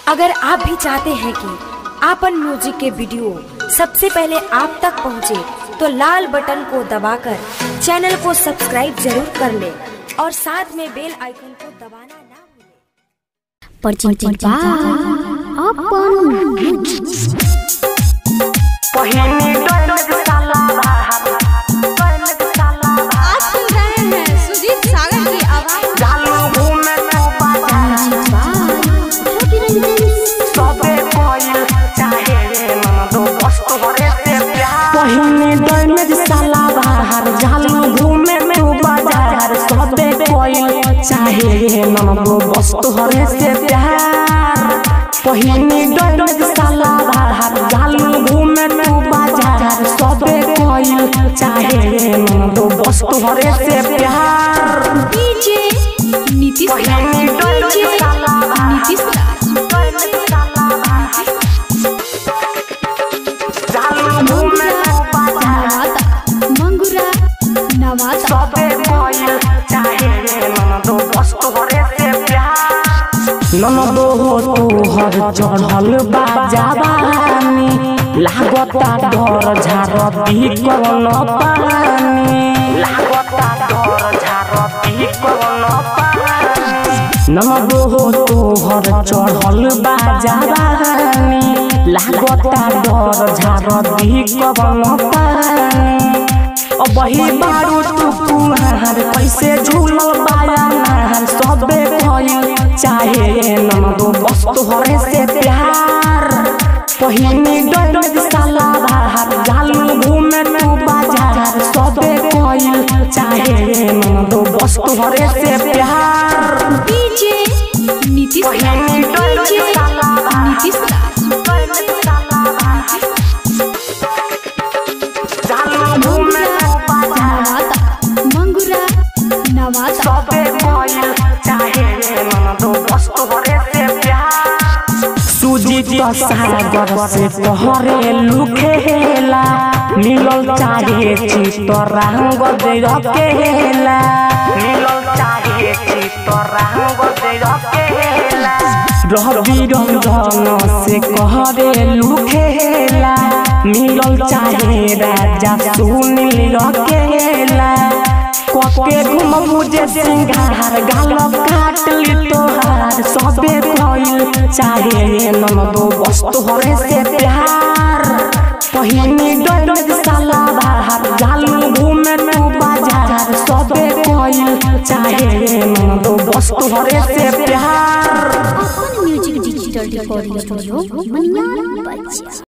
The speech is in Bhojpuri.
अगर आप भी चाहते हैं कि आपन म्यूजिक के वीडियो सबसे पहले आप तक पहुंचे, तो लाल बटन को दबाकर चैनल को सब्सक्राइब जरूर कर ले और साथ में बेल आइकन को दबाना ना भूलें। परिचित बा अपन पहिनी डोलक साला बाहर डोलक साला आज सुन रहे हैं सुजीत सागर की आवाज चालू घूमे तू बाजार सबे कोई चाहे मन दो वस्तु हरे से प्यार पहिनी डोलक साला बाहर चालू घूमे तू बाजार सबे कोई चाहे मन दो वस्तु हरे से प्यार पहिनी डोलक साला बाहर चालू घूमे तू बाजार सबे कोई चाहे मन दो वस्तु हरे से प्यार डीजे नीतीश राज डीजे नीतीश राज नवादा मंगुरा नवादा ननदो हो तोहर चढ़ल बाजाबानी लागता डर झारती कवन पानी लागता डर झारती कवन पानी ननदो हो तोहर चढ़ल बाजाबानी लागता डर झारती कवन पानी अब ही बारू तू कुहार कैसे झूलल बाया नार सबे भइल चाहे नमदो वस्तु हरे से प्यार पहिनी डोलक साला बाहर जालू घूमे तू बाजार सबे भइल चाहे नमदो वस्तु हरे से प्यार डीजे नीतीश राज डीजे नीतीश राज जालू घूमे तू बाजार नवादा मंगुरा नवादा सबे भइल चाहे ननदो वस्तु हरे से प्यार सुजीत सागर से तोहरे लुखेला मिलल चाहे चितरांग दे रखेला मिलल चाहे चितरांग दे रखेला रवि रंजन से कहरे लुखेला मिलल चाहे राजा सुनील रखेला कके घुम मुझे सिंगार गाल काट ली तोहार सबे भइल चाहे ननदो वस्तु हरे से प्यार पहिनी डोलक साला बाहर जालू घूमे तू बाजार सबे भइल चाहे ननदो वस्तु हरे से प्यार अपन music digital recording studio Maniyar बच्चा